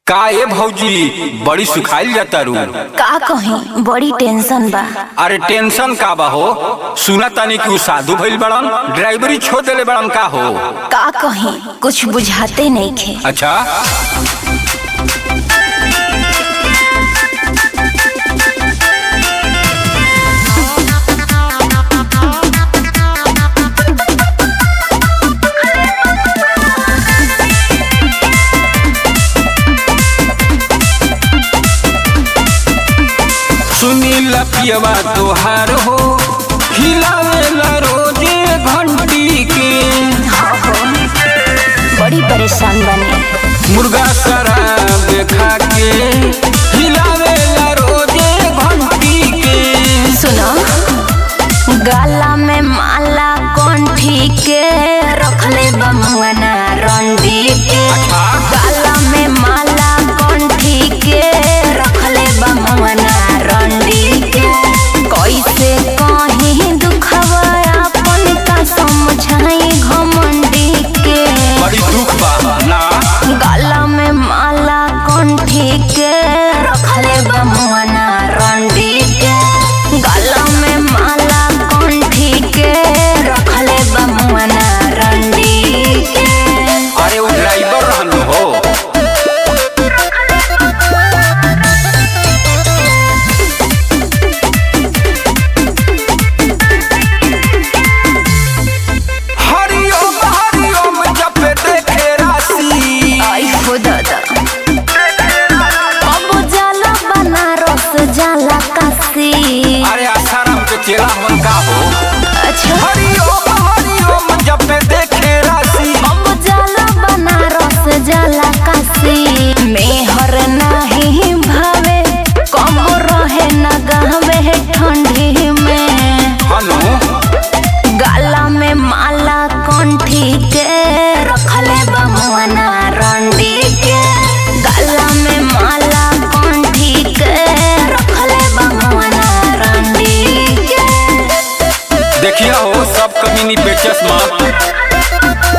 का ए भौजी बड़ी सुखाइल जाता रू का कहीं बड़ी टेंशन बा अरे टेंशन का बा हो सुना तानी कि उ साधु भइल बड़न ड्राइवरी छोड़ देले बड़न का हो का कहीं कुछ बुझाते नहीं खे अच्छा सुनील पियवा तोहार हो हिलावेला रोजे घंटी के बड़ी परेशान बने मुर्गा शराब खा के हिलावेला रोजे घंटी के सुनो गला में माला कंठी के रखले बमुआना रंडी के अच्छा। गला में माला कंठी के रखले बमुआना रंडी के कैसे कहीं दुखवा अपन का समझाई घमंडी के बड़ी दुख बा ना गला में माला कंठी के रखले बमुआना रंडी के गला में माला कंठी के रखले बमुआना रंडी के अरे वो ड्राइवर रहन हो हरिओम हरिओम जप देखे राशि आई हो दादा अब जाला बनारस जाला काशी अरे आसाराम के चेला मन का हो अच्छा हरिओम हरिओम जप देखे राशि अब जाला बनारस जाला काशी मेहर नाही भावे कम रहे न गहवे ठंडी में हनु गला में माला कंठी के रखले बमुआना रंडी के गला में माला कंठी के रखले बमुआना रंडी के देखिए हो सब कमीनी बेचस मत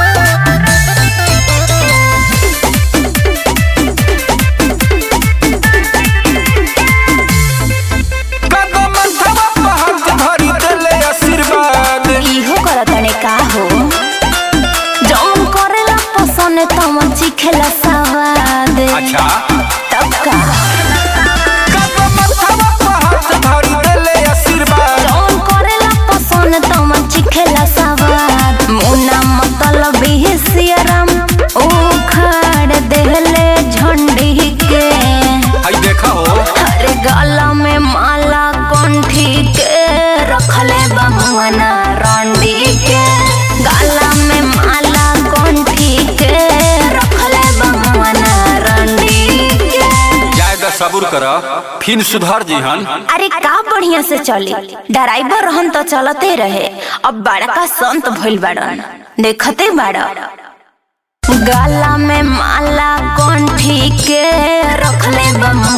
कदम थवा पहाड़ धरी देले आशीर्वाद इहो करतने का हो जौन करेला पसंद तमन चिखेला सवाद अच्छा तब का कदम थवा पहाड़ धरी देले आशीर्वाद जौन करेला पसंद तमन चिखेला सवाद मुना मतलब ही सियरम उखाड़ देले झंडी के हई देखा हो अरे गला में माला कंठी के रखले बमुआना रंडी के गला में माला कंठी के रखले बमुआना रंडी के जायदा सबूर कर फिर सुधर जीहन अरे का बढ़िया से चली ड्राइवर रहन तो चलते रहे अब बड़का संत भइल बाड़न देखते बाड़ गला में माला कंठी के रखले बमुआना